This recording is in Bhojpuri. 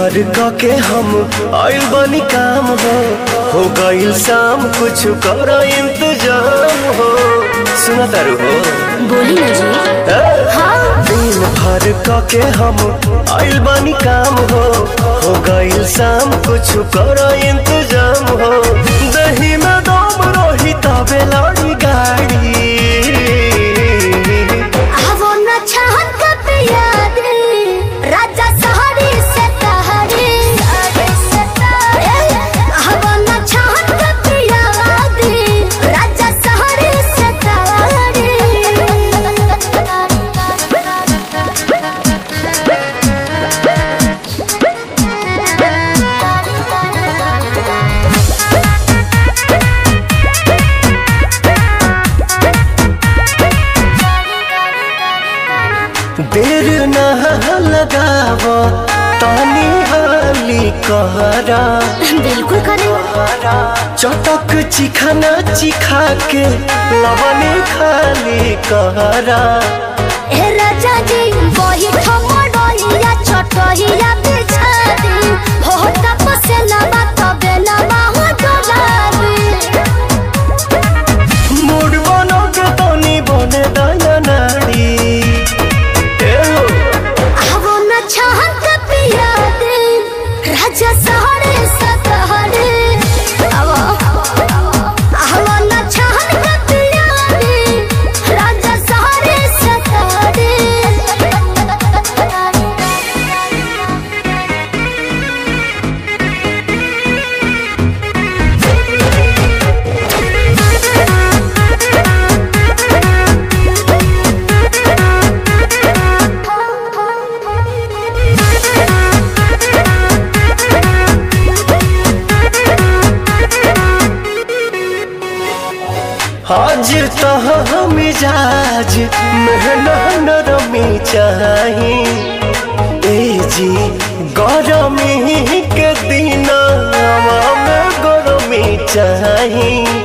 भर क के हम आइल बनी काम हो हो गइल शाम कुछ कर इंतजाम हो सुना तारू हो बोली ना जी ए? हाँ दिन भर क के हम आइल बनी काम हो हो गइल शाम कुछ कर इंतजाम हो दही में दम रही तबे लड़ी गाड़ी वो न चाहत का प्याद राजा सहारे से तहरे वो न चाहत का प्याद राजा सहारे से देर न लगाव तानी हाली कहरा बिल्कुल करें चटक चिखाना चिखा के लवने खाली कहरा ए राजा जी वही ठमडोइया छोटहिया बिछा दी हो तपसे लबा तबे लबा हो डोलाबी मूड बनो के तनी बने दया नाड़ी ए हो आवो न चाहत का पिया दे राजा सहरे सतहरे आवो आवो न चाहत का पिया दे राजा सहरे सतहरे आज तह मिजाज मेहना नरमी चाही ए जी गरमी के दिन में गरमी चाही